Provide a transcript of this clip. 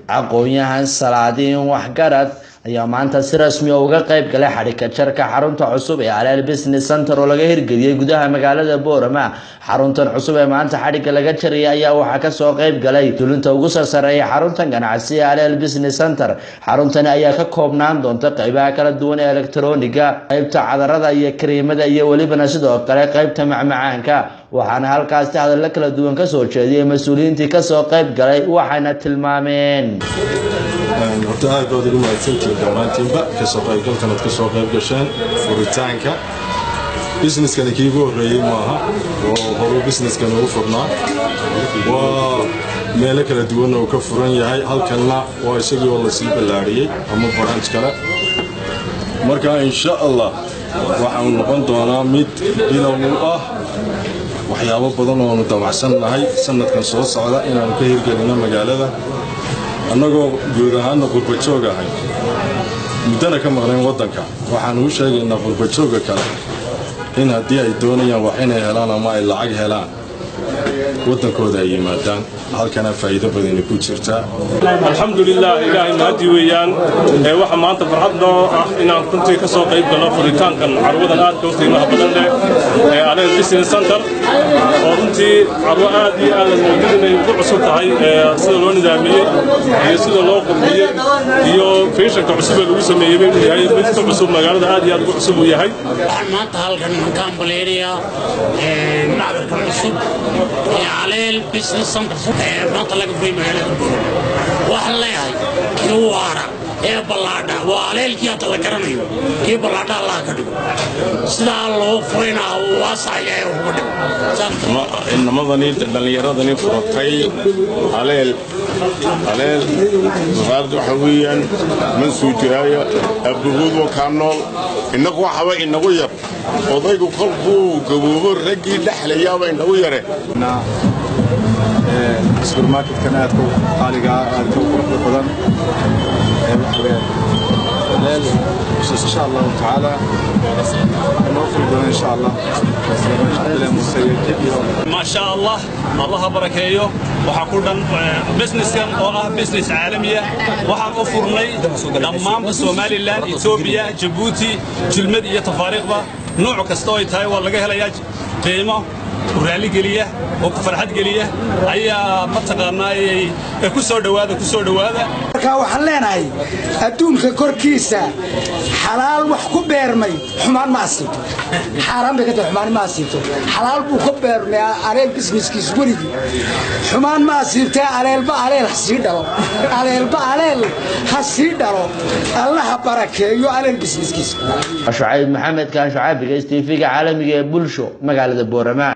aqoon-yahan salaadiin waxgarad ayaa maanta si rasmi a uga qayb galay xadhika jarka xarunta cusub ee aleel business center oo laga hirgeliyey gudaha magaalada boorama xaruntan cusub ee maanta xadhigga laga jariyay ayaa waxaa kasoo qayb galay dulinta ugu sarsareeya xaruntan ganacsi ee aleel business center xaruntani ayaa ka koobnaan doonta qeybaha kala duwan ee elektroniga qeybta cadarada iyo kariimada iyo welibana sidoo kale qeybta macmacaanka waxaana halkaasi hadallo kala duwan kasoo jeediyay mas-uuliyiintii kasoo qayb galay waxayna tilmaameen horta aad baad ugu mahadsantihiin dhammaantiinba kasoo qaybgalkan aad ka soo qayb gasheen furitaanka busineskani kiigu horreeyey maaha oo horu busineskani ugu furnaa waa meelo kala duwanna uu ka furan yahay halkanna waa isagii oo lasii ballaadhiyey ama baranj kale marka insha allah waxaanu noqon doonaa mid bilow u ah waxyaabo badan oonu damacsan nahay sanadkan soo socda inaanu ka hirgelino magaalada annagoo guud ahaanna qurbajoog ahay muddana ka maqnayn waddanka waxaanu u sheegaynaa qurbajooga kale in haddii ay doonayaan wax inay helaan ama ay lacag helaan waddankooda ay yimaadaan halkana faa'iido badani ku jirtaa alxamdulilah ilaahay mahadii weeyaan waxa maanta farxad noo ah inaan runtii ka soo qayb galno furitaankan carwadan aadka u qiimaha badan leh ee aleel business center oo runtii carwo aad iyo aadan moodid inay ugu cusub tahay sida loo nidaamiyey iyo sida loo qurxiyey iyo feeshanka cusub ee lagu sameeyey inuu yahay mid ka cusub magaalada aad iyo aad ugu cusub uu yahay waxaan maanta halkan ka ambaleynayaa macdarka cusub ee aleel business center maanta laga furay magaalada boorama waxaan leeyahay kii waara ee ballaadha waa aleelkii hadda la garanayo kii ballaadha allah ka dhigo sidaa loo furayna waasaya ee uga dhigo inamadani dhallinyaradani furatay aleel aleel maqaalada waxa weeyaan man suu jiraayo abduhuud wakaa nool innagu waxaba inagu yar odaygu kolkuu gaboobo raggii dhexlayaaba inagu yare subermarketkan aadka qaaliga aadka u quruxda badan leel insha allahu tacaala noo furi doona insha allah ما شاء الله الله barakeeyo waxa ku dhan businesskan oo ah business caalamiya waxaan u furnay dhammaanba somalilan etoobiya jabuuti jilmad iyo tafaariiqba nooc kasta oo ay tahay waa laga helayaa qiimo raalli geliya oo farxad geliya ayaa mataqaanaayay ku soo dhowaada ku soo dhowaada markaa waxaan leenahay adduunka korkiisa xalaal wax ku beermay xumaan ma asiibto xaaraan bay ka tahay xumaan ma asiibto xalaal buu ka beermay aleel bismiskiis weligii xumaan ma asiibtee aleelba aleel ha sii dhalo aleelba aleel ha sii dhalo allaha barakeeyo aleel bismiskiis shucayb maxamed kaan shucaabiga s tv-ga caalamiga ee bulsho magaalada boorama